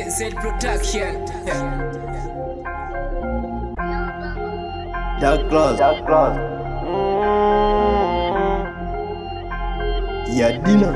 NZ Production. Dark Class. Dark Class. Ya dina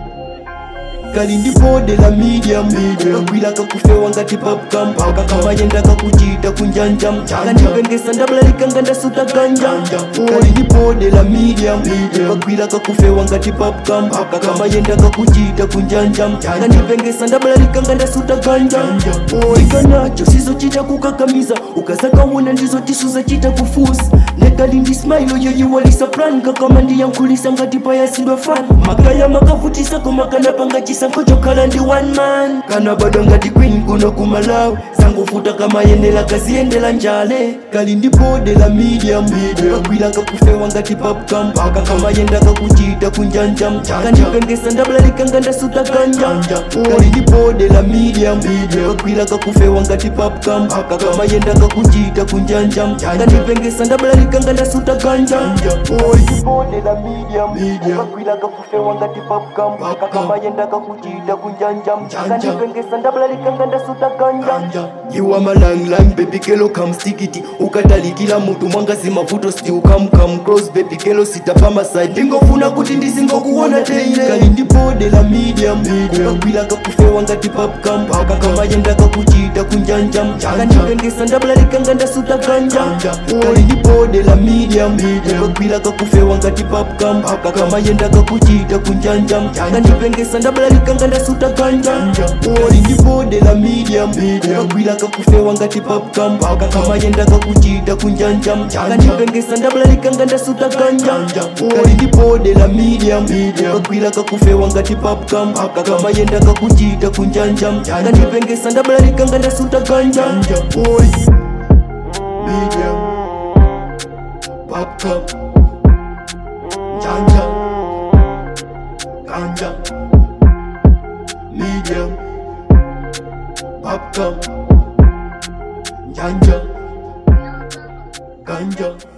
kali ndipode la medium kakwila kakufewa ngati popcam kakamayenda kakuchita kunjanjam kandipengesa ndabulalikanga ndasuta ganja kali ndipode la medium kakwila kakufewa ngati popcam kakamayenda kakuchita kunjanjam kandipengesa ndabulalikanga ndasuta ganja ikanacho sizochita kukakamiza ukazakawona ndizo tisuza chita kufusa nekali ndi smailo yoyiwalisa plan kakama ndiyankhulisa ngati payasidwa fan makaya makavutisa komakanapanga chisankho chokhala ndi one man kana bado ngati queen kuno kumalawi sangofuta kamayenera kaziyendera njale kali ndi bode la medium kakwila kakufewa ngati popcam kakamayenda kakuchita kunjanjam kandipengesa ndabulalikanga ndasuta ganja kali ndi bode la medium kakwila kakufewa ngati popcam kakamayenda kakuchita kunjanjam kandipengesa ndabulalikanga ndasuta ganja bode la medium kakwila kakufewa ngati popcam kakamayenda kakuchita kunjanjam kandipengesa ndabulalikanga ndasuta ganja iwa malanglang baby kelo kamstikiti ukatalikila mutu mwangazi mavuto sti ukamkam cross baby kelo sitapa maside ndingofuna kuti ndisingokuona teile kali ndibode la medium kakwila kakufewa ngati popcam kakamayenda kakuchita kunjanjam kandipengesa ndabulalikanga ndasuta ganja kali ndibode la medium kakwila kakufewa ngati popcam kakamayenda kakuchita kunjanjam kandipengesa ndabulalikanga ndasuta ganja kali ndibode la medium kakwila kakufewa ngati popcam kakamayenda kakuchita kunjanjam kandipengesa ndabulalikanga ndasuta ganja kali ndibode la medium kakwila kakufewa ngati popcam kakamayenda kakuchita kunjanjam kandipengesa ndabulalikanga ndasuta ganja Oi. medium popcam janja ganja medium popcam janja ganja